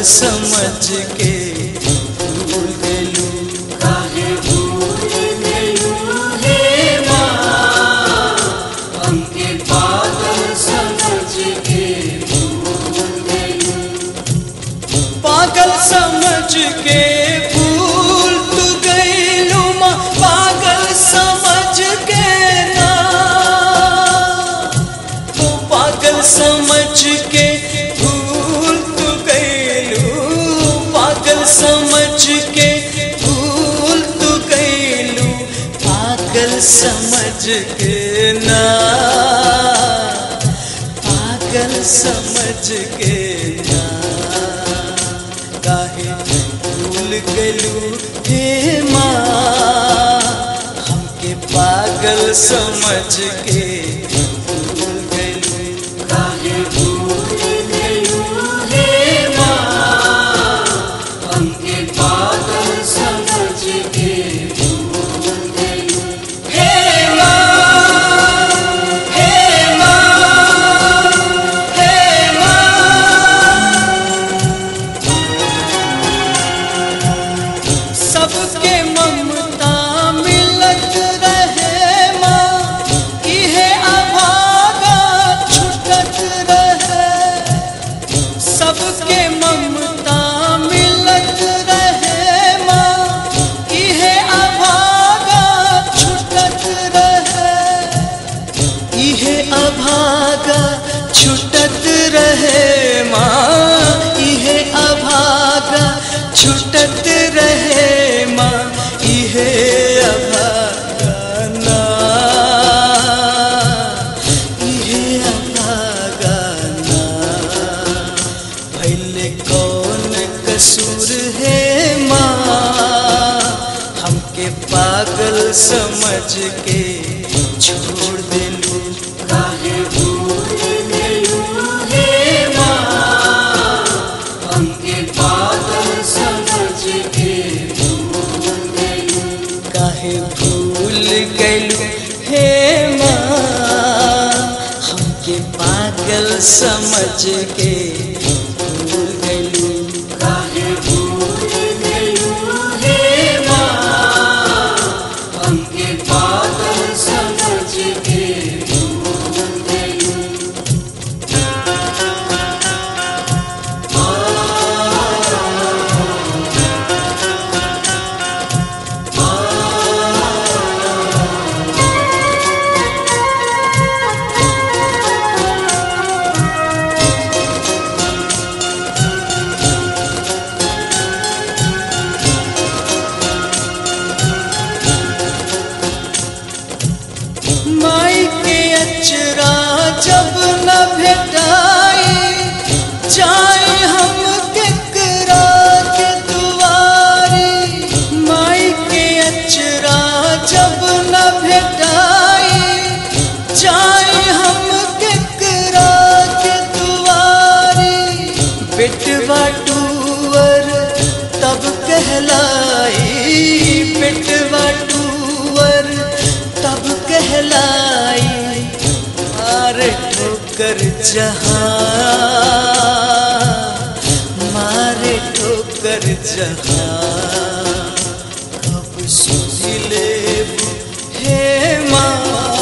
समझ के भूल गलू काहे भूल गइलू हे माँ हमके पागल समझ के भूल गइलू पागल समझ के भूल तू गईलू माँ पागल समझ के ना तू पागल समझ के भूल तू गईलू पागल समझ के भूल तू गईलू पागल समझ के ना पागल समझ के ना काहे भूल गलू हे माँ हमके पागल समझ के भूल गलू काहे भूल गइलू हे माँ हमके पागल समझ के भूल गइलू हे माँ हे माँ हे माँ सबके ममता मिलत रहे माँ इहे अभागा छुटत रहे सबके ममता मिलत रहे माँ इहे अभागा छुटत रहे इहे अभागा छुटत रहे माँ इहे अभागा छुटत रहे माँ इहे अभागा ना इहे अभागा ना भैले कौन कसूर है माँ हमके पागल समझ के छोड़ देलू काहे भूल गइलू हे माँ हमके पागल समझ के भूल गइलू काहे भूल गलू हे माँ हमके पागल समझ के भूल गलू काहे भूल गइलू हे माँ हमके पागल समझ के भूल गइलू माई के अचरा जब न भेटाई जाए हम केकरा के दुआरी माई के अचरा जब न भेटाई जाए हम केकरा के दुआरी बेटवा टूअर तब कहलाई बेटवा टूअर तब कहलाई मारे ठोकर जहाँ मारे ठोकर जहाँ कब सुधी लेबू हे माँ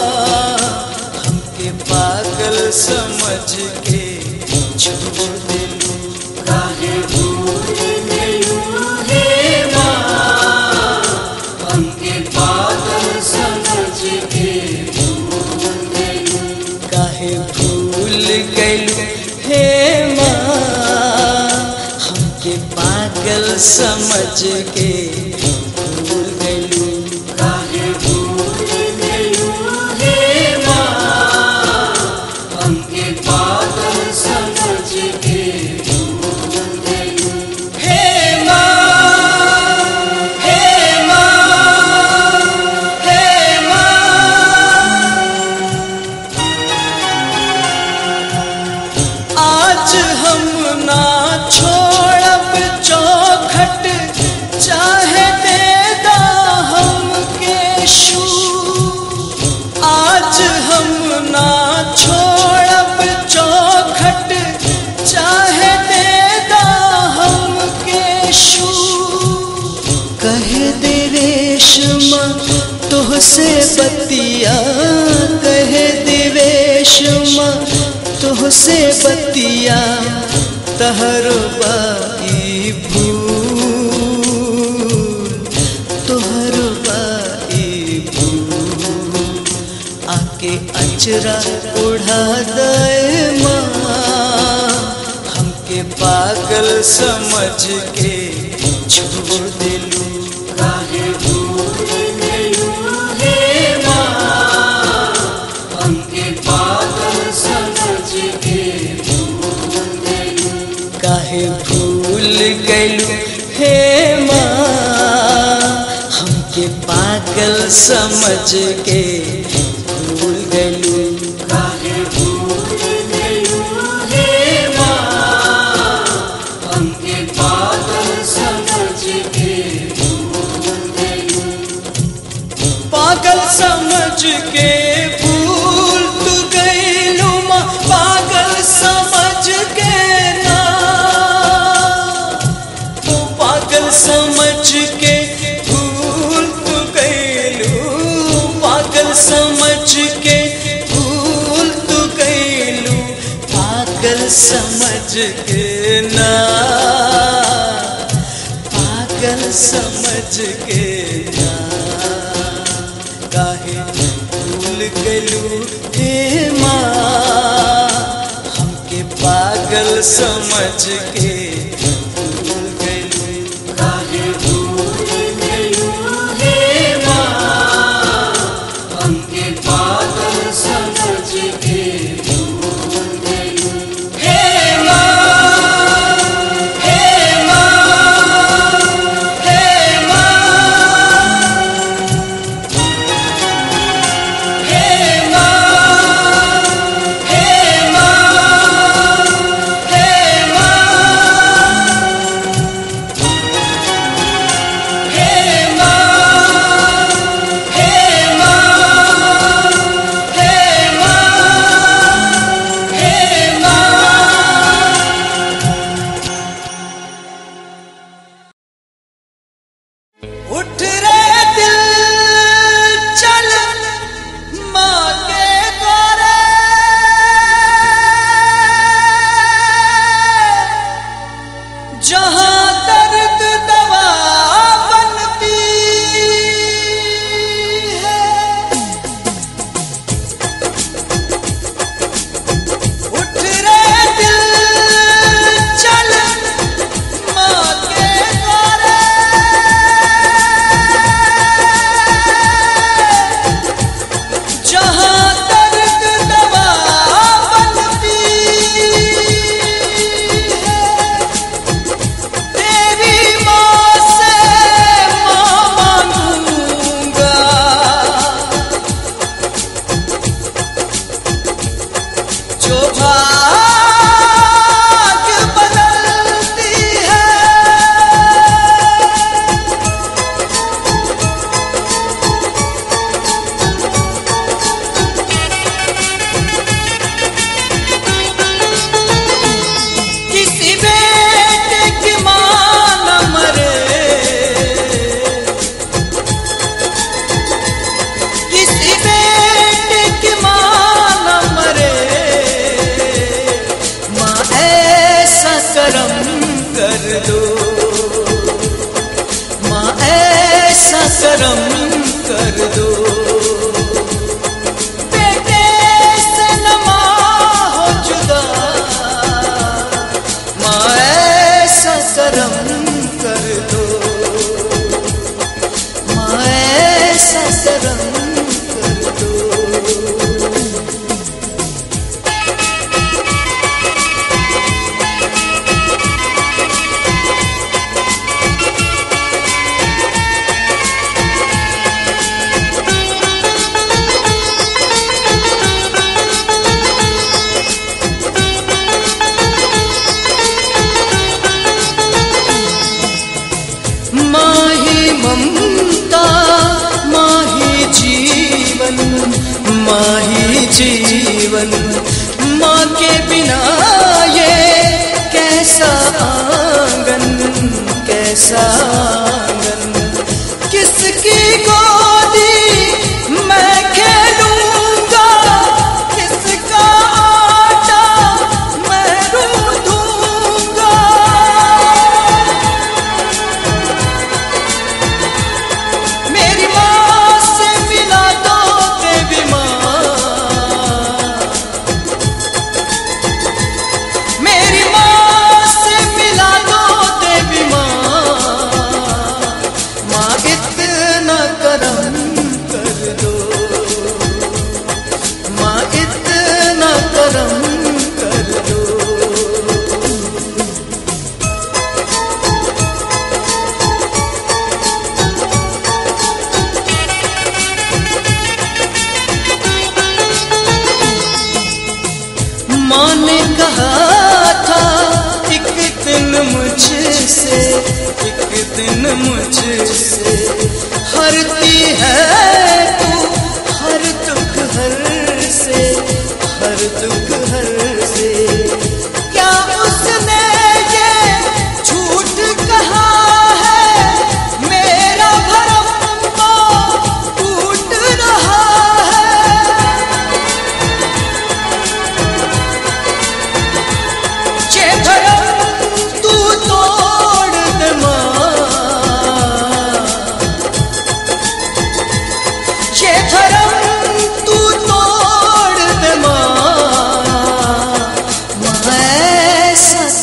हमके पागल समझ के छोड़ देलू काहे भूल गइलू हे माँ हमके पागल समझ के भूल गइलू काहे भूल गइलू हे माँ हमके पागल समझ के भूल गइलू काहे भूल गइलू हे माँ हमके पागल समझ के भूल गइलू हे माँ हे माँ हे माँ आज हम ना छोड़ब चौखट चाहे तुहसे बतिया कहे दिवेश माँ तुहसे बतिया तहर बाई भूल तोहर बाई भूल आके अचरा उड़ा दे माँ हमके पागल समझ के छोड़ दिलू काहे भूल गयो हे माँ हमके पागल समझ के भूल गयो काहे भूल गलू हे माँ हमके पागल समझ के भूल गलू काहे भूल गयो हे माँ हमके पागल समझ के भूल गयो पागल समझ के भूल तू गईलू माँ पागल समझ के ना तू पागल समझ के भूल तू गईलू पागल समझ के भूल तू गईलू पागल समझ के ना पागल समझ के ना काहे भूल गलू हे माँ हमके पागल समझ के भूल गलू काहे भूल गयो हे माँ हमके पागल समझ के भूल गयो हे माँ हे माँ हे माँ हे माँ हे माँ हे माँ हे माँ हे माँ हे माँ हे माँ उठ रे दिल चल माँ के द्वारे जहाँ दर्द दवा बनती है उठ रे दिल चल माँ के द्वारे जहाँ दर्द दवा बनती है तेरी माँ से माँ मांगूंगा जो भाग्य बदलती है किसी बेटे की माँ न मरे किसी बेटे की माँ न मरे माँ ऐसा करम कर दो माँ ऐसा करम कर दो बेटे से न माँ हो जुदा माँ ऐसा करम कर दो माँ ऐसा करम कर दो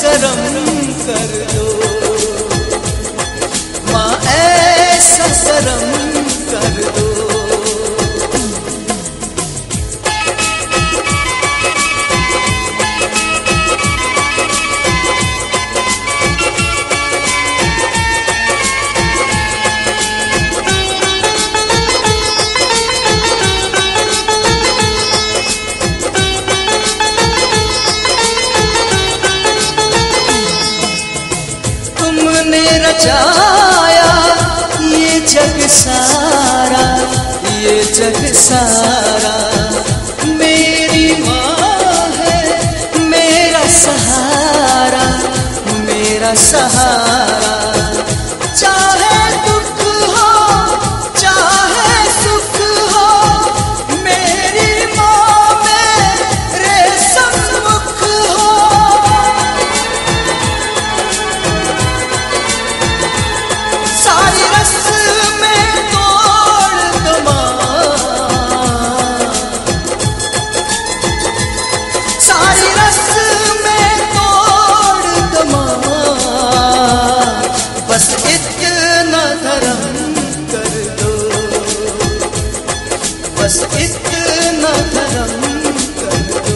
करम कर दो माँ ऐसा करम कर दो तुमने रचाया ये जग सारा ये जग सारा मेरी माँ है मेरा सहारा मेरा सहारा चाहे दुख हो चाहे सुख हो मेरी माँ मेरे सम्मुख हो सारी रस में तोड़ दमा सारी रस में तोड़ दमा बस इतना धर्म कर दो बस इतना धर्म कर दो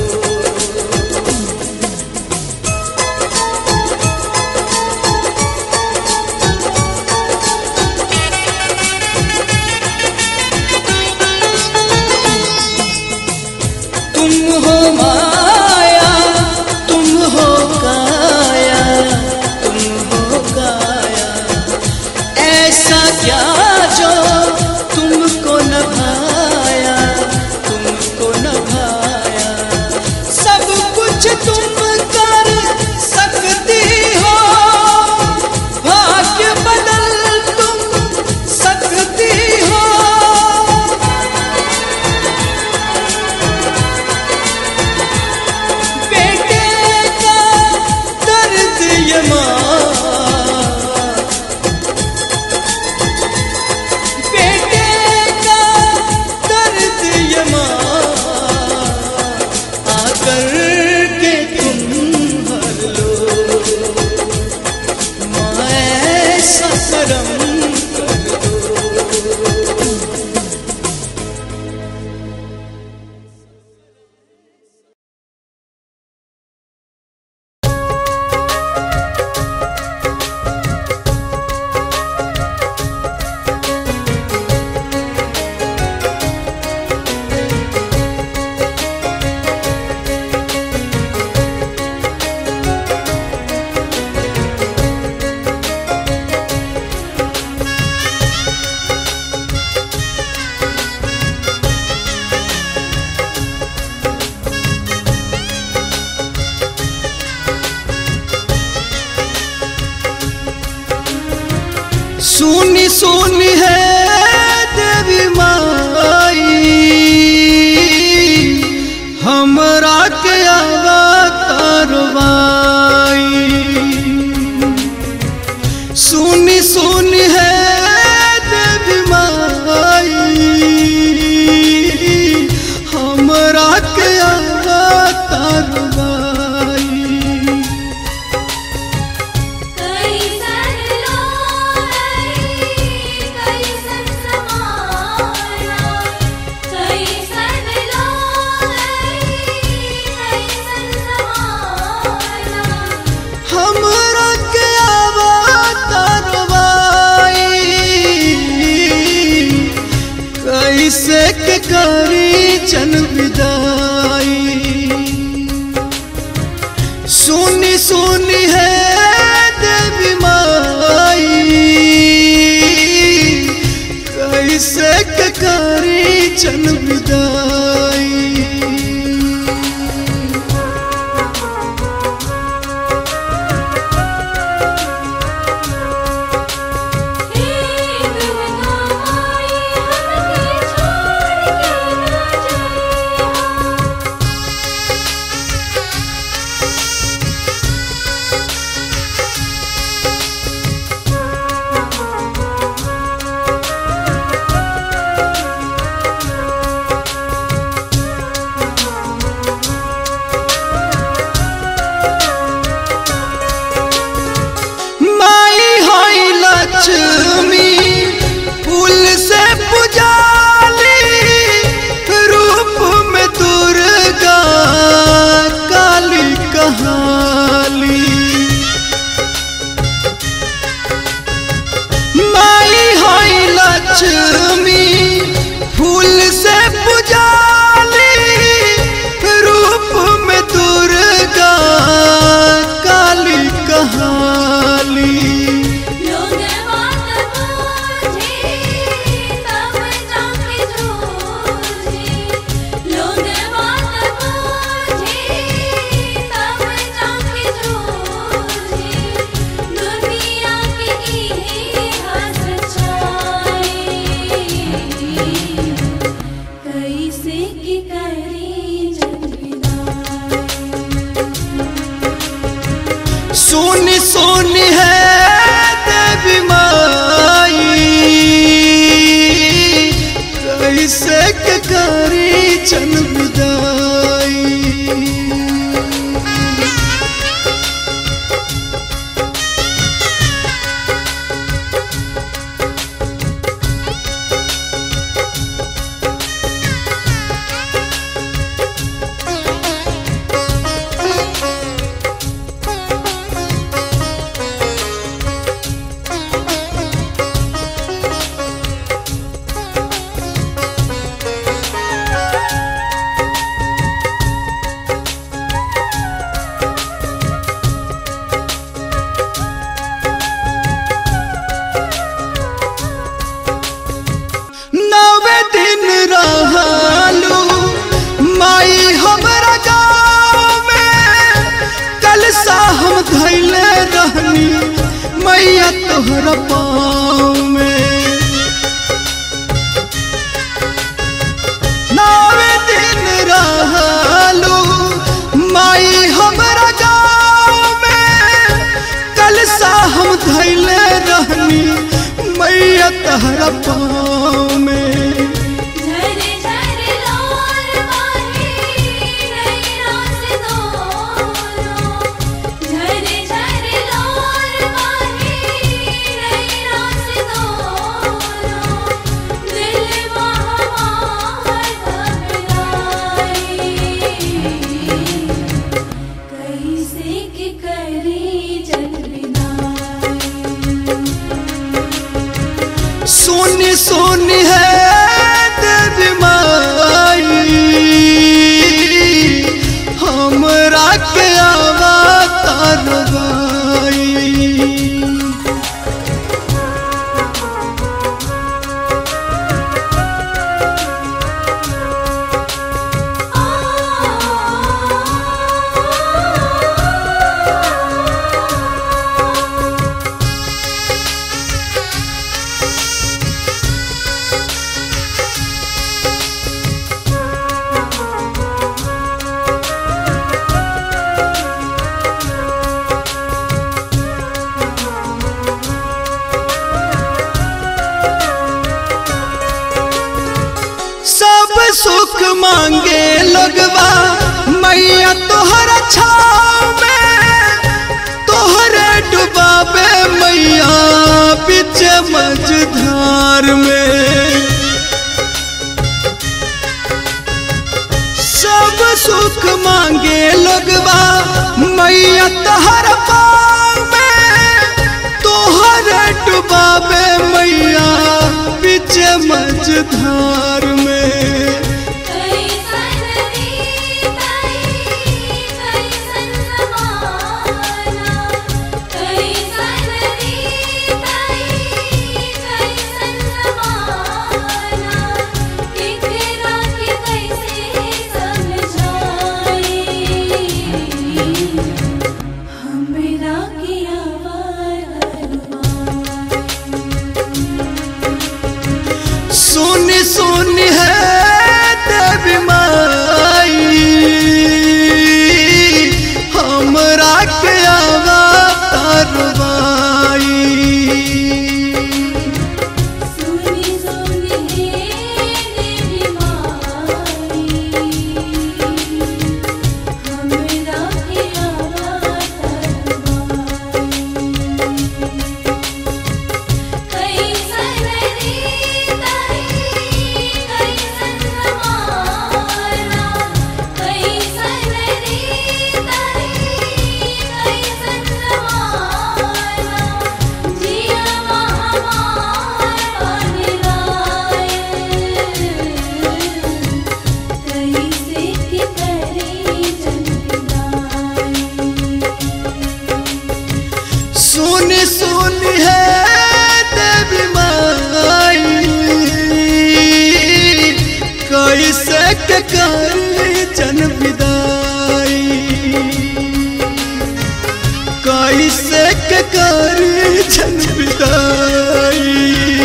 तुम हो माया तुम हो काया तुम हो काया ऐसा क्या जो तुमको न भाया तुमको न भाया सब कुछ तुम कर सकती हो भाग्य बदल तुम सकती हो बेटे का दर्द ये माँ बेटे का दर्द ये माँ आकर के तुम भर लो माँ ऐसा करम कर दो सुनी सुनी है देवी माई हमरा के अवतारवाई सुनी सुनी है देवी माई हमरा के अवतारवाई कैसन लोई कैसन समाना कैसन लोई कैसन समाना हमरा के अवतारवाई कैसे के करी जन विदाई सुनी सुनी है देवी माई कैसे के करी जन विदाई हे दुर्गा माई हमके छोड़ के ना जाइया सुनी सोनी सोनी है देवी माई कैसे के करी जन विदाई नवे दिन रहलू माई हमरा गाँव में कल सा हम धैले रहनी मैया तोहरा पाँव में नवे दिन रहलू माई हमरा गाँव में कल सा हम धैले रहनी मैया तोहरा पाँव में झरे झरे लोर माही नैना से दोनों झरे झरे लोर माही नैना से दोनों दिल महामार घबराई कैसे के करी जन विदाई सोनी सोनी है देवी माई हमरा के अवतार गाई सब सुख मांगे लगवा मैया तोहरा छाव में तोहरे डुबाबे मैया बीच मझधार में सब सुख मांगे लगवा मैया तोहर पाँव में तोहरे डुबाबे मैया बीच मझधार में कैसन रीताई कैसन जमाना कैसन रीताई कैसन जमाना केकरा के कैसे समझाई हमरा के आवाज सुनी सुनी है देवी माई हमरा के अवतार बाई सुनी सुनी हे देवी माई हमरा के आवाज कैसन रीताई कैसन जमाना कैसन रीताई कैसन जमाना जिया महामार बन कैसे के करे जन्मदाई सुनी सुनी है देवी माई कैसे के करी जन विदाई कैसे के करी जन विदाई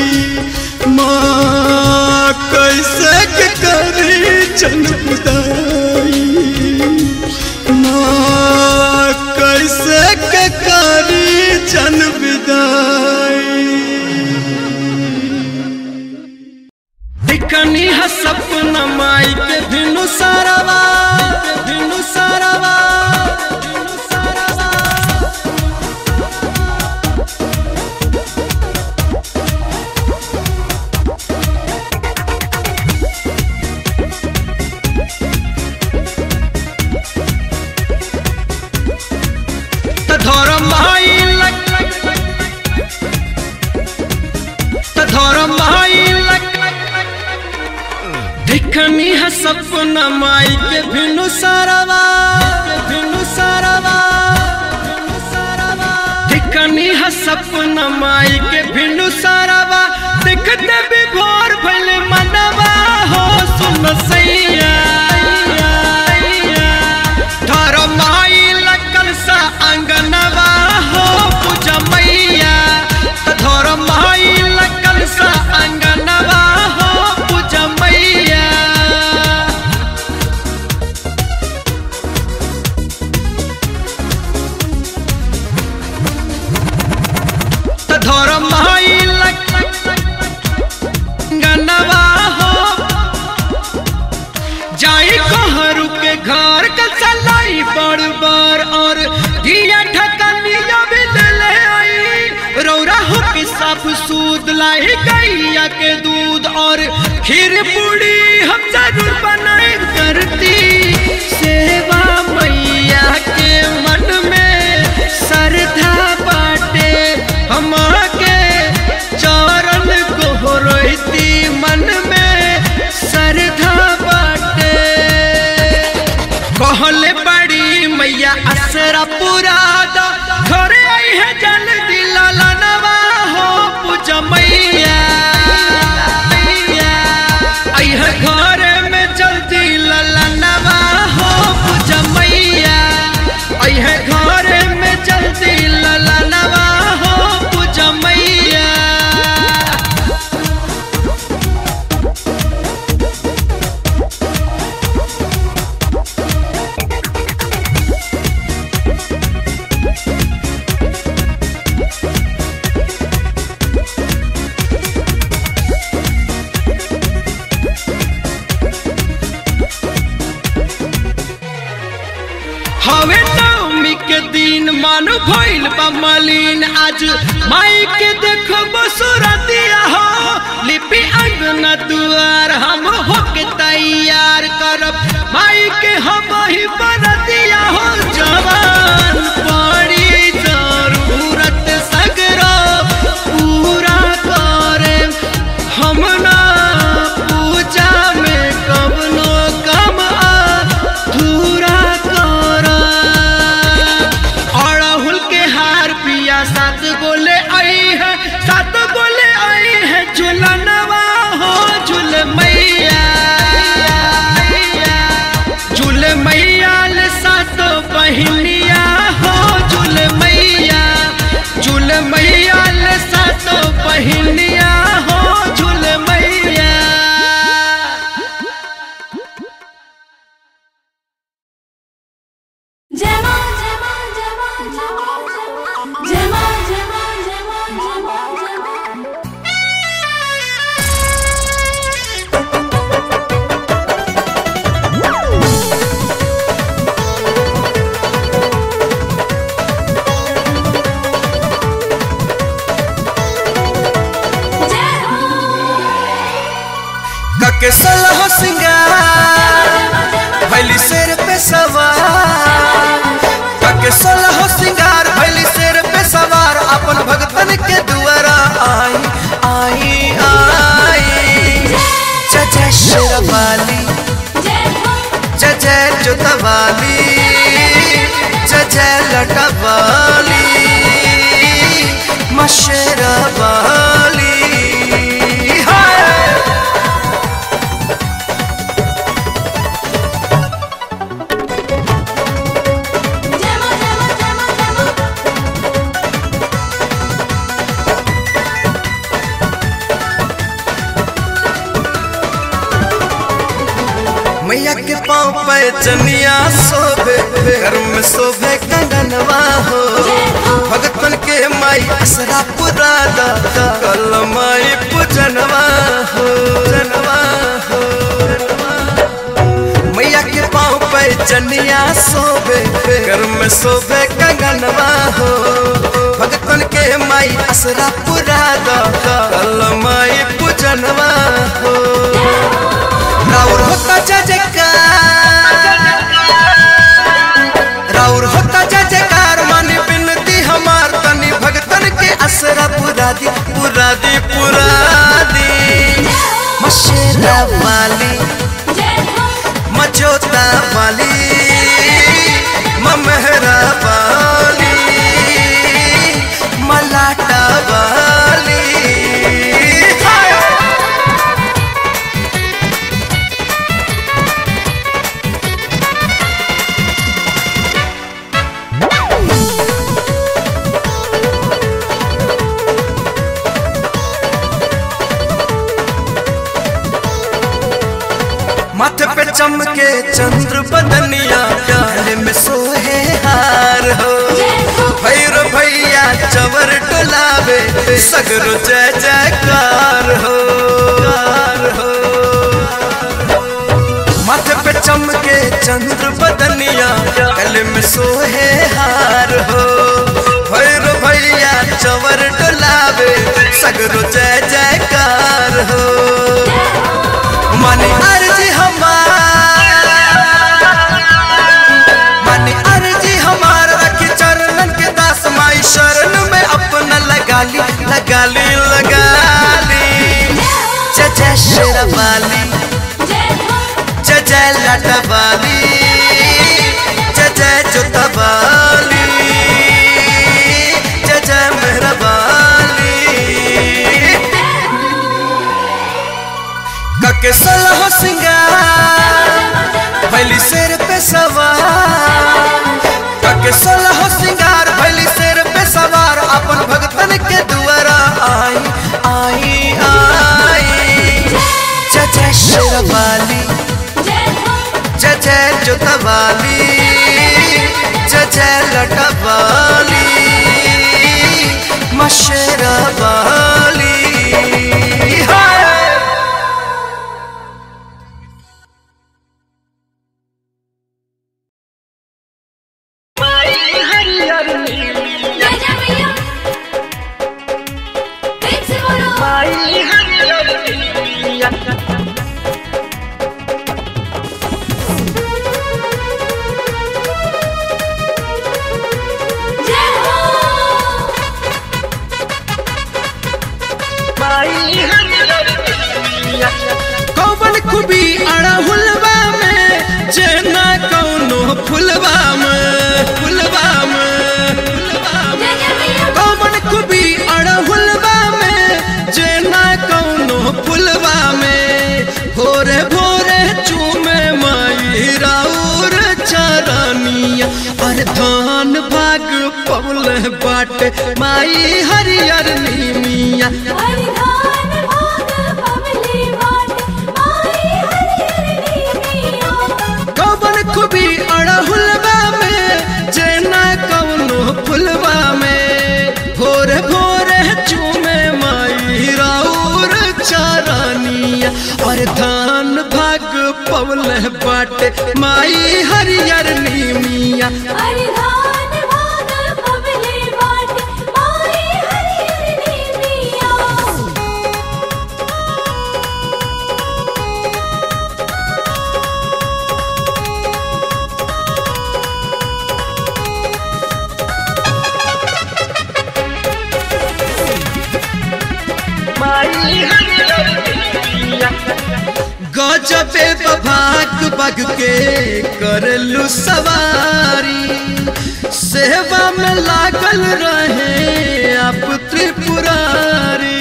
माँ कैसे के करी जन विदाई माँ कैसे के कैसन विदाई दिखनी है सपना माई के भिनु सारावा भिनु सारावा भिनु सारावा त धर्म माई लग त धर्म माई लग देखनी है सपना माई के भिनु सारावा के भिनु सारावा भिनु सारावा देखनी है सपना माई के भिनु सारावा देखते भी भोर भले मनवा हो सुन सैया धर्म माई लगल सा अंगनवा हो पूजा मैया त धर्म माई लगल सा अंगनवा हो पूजा मैया त धर्म माई गनवा हो जाई कहरु के घर के चलाई बड़ बड़ और दिया ठकनिया भी ले आई रौरा हो के साफ सूद लाई गैया के दूध और खीर पूड़ी हम जरूर बनाए करती सेवा मैया के मन में श्रद्धा बाटे हम के चरण को रोती मन में श्रद्धा बाटे कहले बड़ी मैया असरा पूरा दो घरे आई है जल दिला लनवा हो पूज मैया मैया आई है घरे में जल्दी ललनवा हो पूज मैया आई है घरे में जल्दी ललनवा हो पूज मैया हवे नवमी के दिन मन भइल बा मलिन आज माई के देखो बसुरतिया हो लिपि अंगना दुआर हम हो के तैयार करब माई के हम ही बरतिया हो जवान पड़ी जरूरत सगरो पूरा करे हम ना पूजा में कबनो कम अधूरा कर अड़हुल के हार पिया सात गोले आई है सात गोले आई है झुलनवा हो झुल मैया झुल मैया ले सात बहिनिया हो झुल मैया झुल मैया ले सात बहिनिया हो झुल मैया जय मां जय मां जय मां जय मां जय मां जय मां जय मां जय मां जय मां जय हो कके सलह सिंगार भैली शेर पे सवार कके सलह सिंगार भैली शेर पे सवार अपन भगतन के दुआरा आई आई आई जय जय शेरवाली जय हो जय जय जोतवाली जय जय लटवाली मशेरवाली हाय जय मां जय मां जय मां जय मां मैया के पाँव पे चनिया शोभे घर में शोभे कंगनवा हो भगतन के माई असरा पुरा दा कल माई पूजनवा हो जनवा हो मैया के पाँव पे चनिया सोबे घर में सोबे कंगनवा हो भगतन के माई असरा पुरा दा कल माई पूजनवा हो राउर होता जजकार राउर होता जजकार मन बिनती हमार तनी भगतन के असरा पुरा दी पुरा दी पुरा दी मशेरा वाली मचोता वाली ममहरा वाली मलाटा वाली हाय! माथे पे चमके चंद्र बदनिया गले में सोहे हार हो भैर भैया चवर डोलावे सगरो जय जयकार हो कार हो माथे पे चमके चंद्र बदनिया गले में सोहे हार हो भैर भैया चवर डोलावे सगरो जय जयकार हो माने अर्जी हमार माने अर्जी हमार रखी चरणन के दास माई शरण में अपना लगा ली लगा ली लगा ली जय जय शेरवाली जय जय लटवाली जय जय जोतवाली जय जय मेहरबाली कके सलह सिंगार भैली शेर पे सवार कके सलह सिंगार भैली शेर पे सवार अपन भगतन के दुआरा आई आई आई जय जय शेरवाली जय जय जोतवाली जय जय लटवाली मशेरा वाली हाय कौवन खूबी अड़हुलवा में जेना कौनो फुलवा में फुलवा में फुलवा में कौवन खूबी अड़हुलवा में जेना कौनो फुलवा में भोरे भोरे चूमे माई राउर चरनिया और धान भाग पवल बाटे माई हरियर नीमिया कौवन खूबी अड़हुलवा में जेना कौनो फुलवा में भोरे भोरे चूमे माई राउर चारानिया और धान भाग पवल बाटे माई हरियर नीमिया गजबे बभाग बग के करलू सवारी सेवा में लागल रहे आप त्रिपुरारी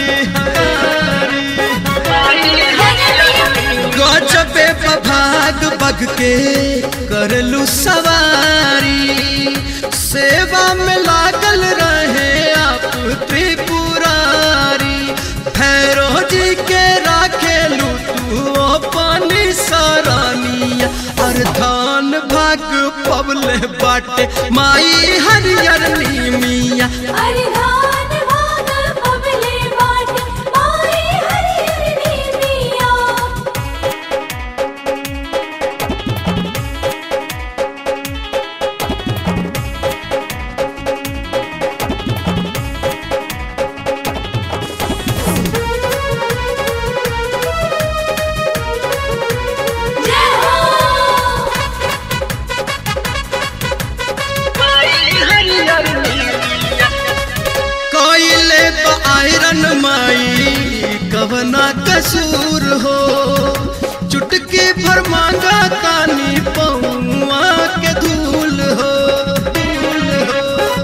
गजबे बभाग बग के करलू सवारी सेवा में लागल रहे आप त्रिपुरारी भैरो जी के राखेलू तू अपनी सरानिया और धान भाग पवले बाटे माई हरियर नीमिया अरे धान हो चुटकी भर मांगा तानी पौआ के धूल हो धूल हो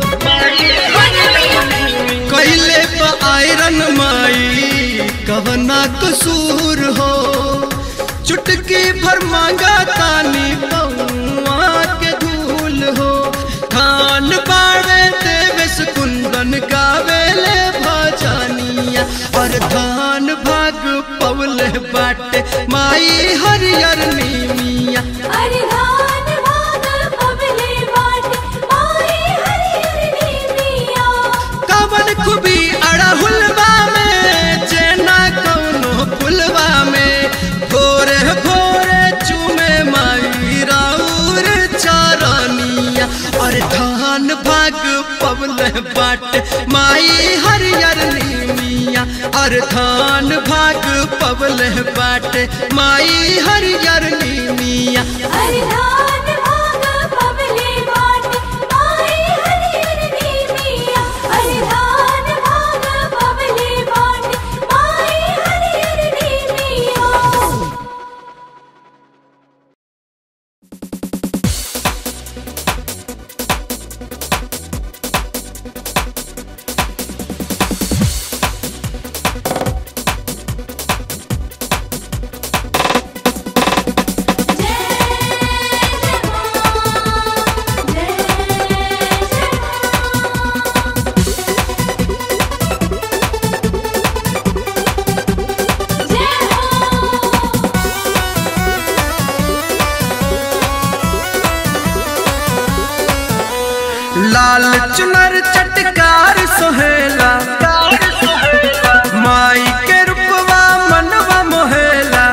कैले प आयरन माई कहना कसूर हो चुटकी भर मांगा तानी पौआ के धूल हो खान बाड़े देवेश कुंदन गावेले भजनिया और धान भाग पवले बाटे माई हरियर नीमिया अरे धान भाग पबले बाट माई हरियर नीमिया कवन खुबी अड़हुलवा में जेना कौनो फुलवा में भोरे भोरे चूमे माई राउर चारनिया और धान भाग पवले बाट माई हरियर नीमिया और धान भाग पवले बाट माई हरियर नीमिया अरे धान भाग पबले बाट माई हरियर नीमिया अरे धान भाग पबले बाट माई हरियर नीमिया लाल चुनर चटकार सोहेला माई के रूपवा मनवा मोहेला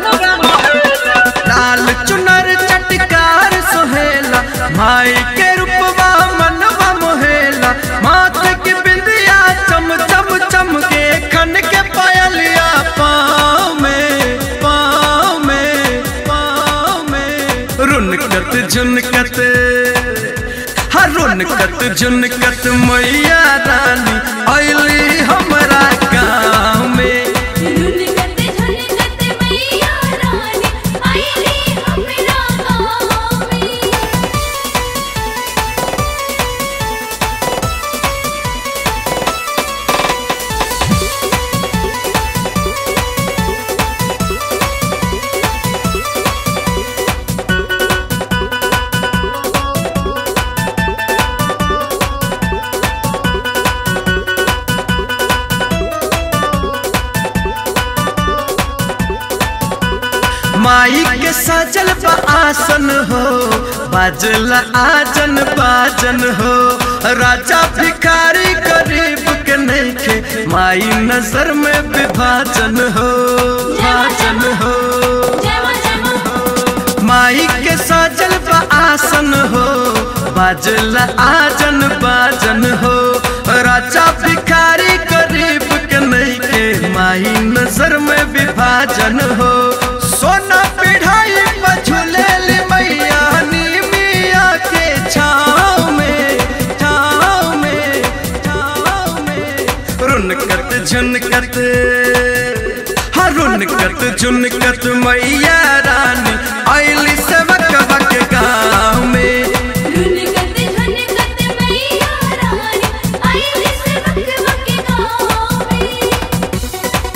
लाल चुनर चटकार सोहेला माई के रूपवा मनवा मोहेला माथे की बिंदिया चम चम चम के खन के पायलिया पाँव में पाँव में पाँव में रुनकत झुनकत हरुनकत झुनकत मैया रानी अली हमरा गाँव में रुनकत झुनकत मैया रानी आईली हमरा गाँव में माई के सजल बा आसन हो बाजल आजन बाजन हो राजा भिखारी गरीब के नइखे माई नजर में विभाजन हो भाजन हो जय मां जय मां माई के सजल बा आसन हो बाजल आजन बाजन हो राजा भिखारी गरीब के नइखे माई नजर में विभाजन हो सोना पिढ़ाई पर झूलेली मैया नी मिया के छाँव में छाँव में छाँव में रुनकत झुनकत हरुनकत झुनकत मैया रानी आइली सेवक बक गाँव में रुनकत झुनकत मैया रानी आईली से बक बक गाँव में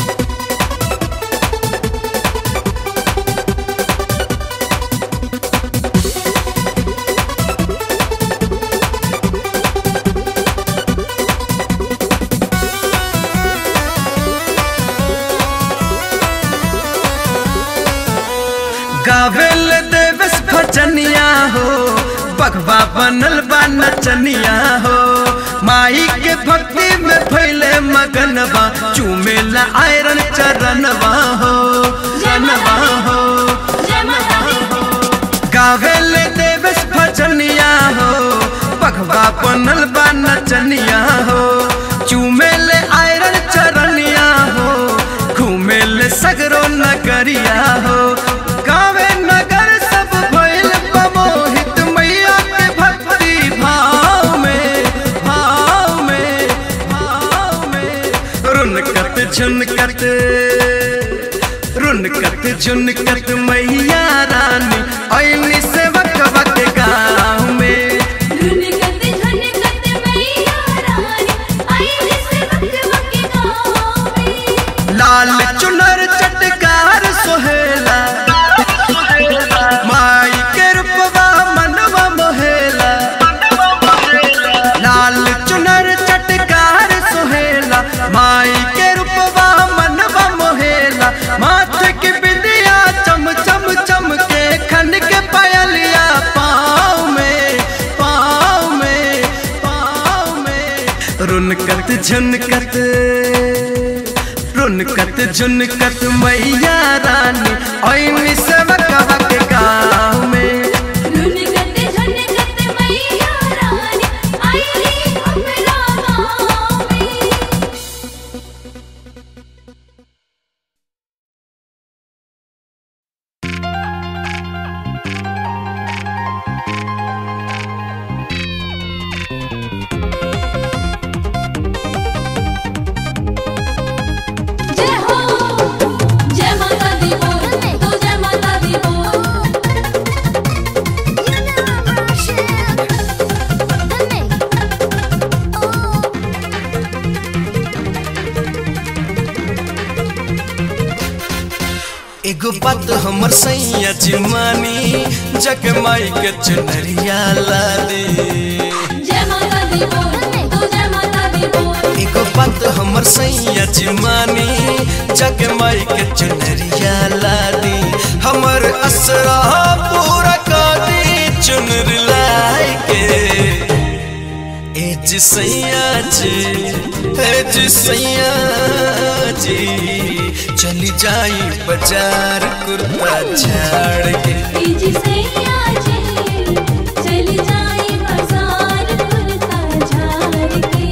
गावेल देवस भजनिया हो बगवा बनल बा नचनिया हो माई के भक्ति में फैले मगनवा चूमेला आयरन चरणवा हो जनवा हो जय माता दी गावेल देवस भजनिया हो बगवा बनल बा नचनिया हो चूमेले आयरन चरनिया हो घूमेले सगरो नगरिया हो गावे नगर सब भइल मोहित मैया के भक्ति भाव में भाव में भाव में रुनकत झुनकत रुन झुनकत मैया रानी ऐनी सेवक वक गाँव में झुनकत झुनकत मैया रानी आई से वक्त वक्त गाँव में लाल चुनर चटकार सोहेला माई के रूपवा मनवा मोहेला लाल चुनर चटकार सोहेला माई के रूपवा मनवा मोहेला माथे की बिंदिया चम चम चम के खन के पायलिया पाँव में पाँव में पाँव में रुनकत झुनकत रुनकत झुनकत मैया रानी ऐनी सेवक वक गाँव में झुनकत झुनकत मैया रानी आई हमरा गाँव में जय हो जय माता दी बोल तो जय माता दी बोल एगो बात हमर सैया जिमानी जग माई के चुनरिया ला दे जय माता दी बोल तो जय माता दी बोल एगो बात हमर सैया जिमानी जग माई के चुनरिया ला दे हमर असरा पूरा कर दी चुनर लाई के ए जी सैया जी ए जी सैया जी चली जाई बाजार कुर्ता झाड़ के जी सैया जी चली जाई बाजार कुर्ता झाड़ के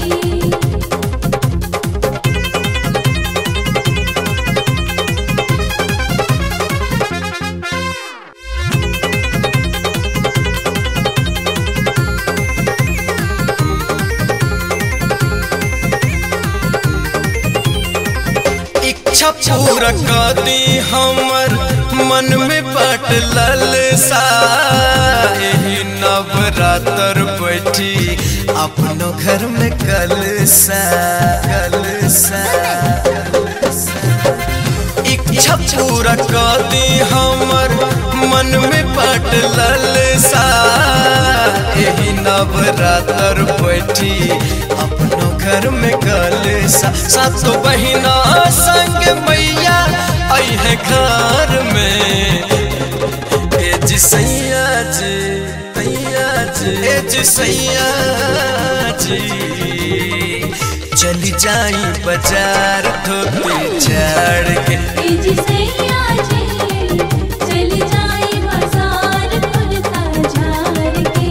इच्छा पूरा कर दी हमर मन में बट ललसा एही नवरात्र बैठी अपनो घर में कलसा कलसा इच्छा पूरा कर दी हमर मन में बट ललसा एही नवरात्र बैठी अपनो घर में कलसा सातो बहिना संग मैया आई है घर में ए जी सैया जी सैया जी ए जी सैया जी चली जाई बाजार धोती झाड़ के जी सैया जी चली जाई बाजार कुर्ता झाड़ के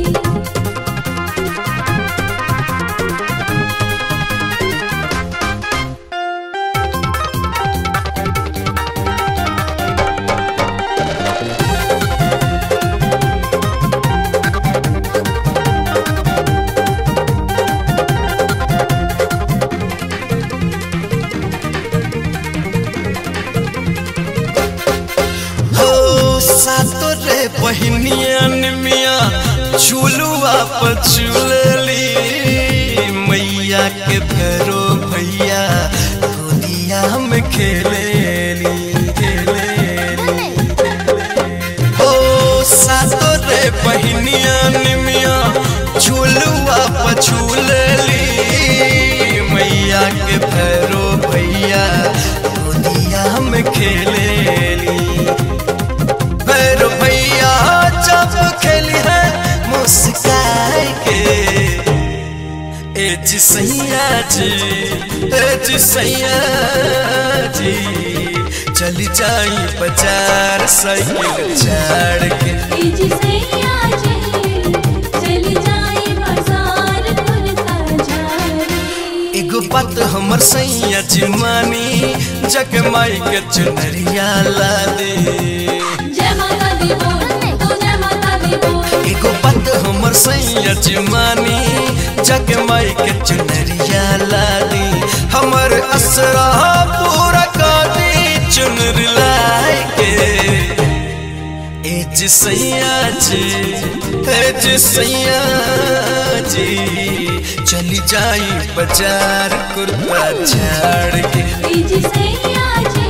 हो सातो रे बहिनियन मिया झूलुआ पर झूलली मैया के भैरो भैया गोदिया में खेलेली खेलेली हो सातो रे बहिनियन मिया झूलुआ पर झूलली मैया के भैरो भैया गोदिया में खेलेली भैरो भैया जब खेली है मुस्काए के ए जी सैया जी ए जी सैया जी चली जाई बाजार साइकिल झाड़ के जी सैया जी चली जाई बाजार कुर्ता झाड़ के एगो बात हमर सैया जी मानी जग माई के चुनरिया ला दे जय माता दी बोल तो जय माता दी बोल एगो बात हमर सैया जी मानी जग माई के चुनरिया ला दी हमर असरा पूरा कर दी चुनर लाए के ए जी सैया जी ए जी सैया जी चली जाई बाजार कुर्ता झाड़ के जी सैया जी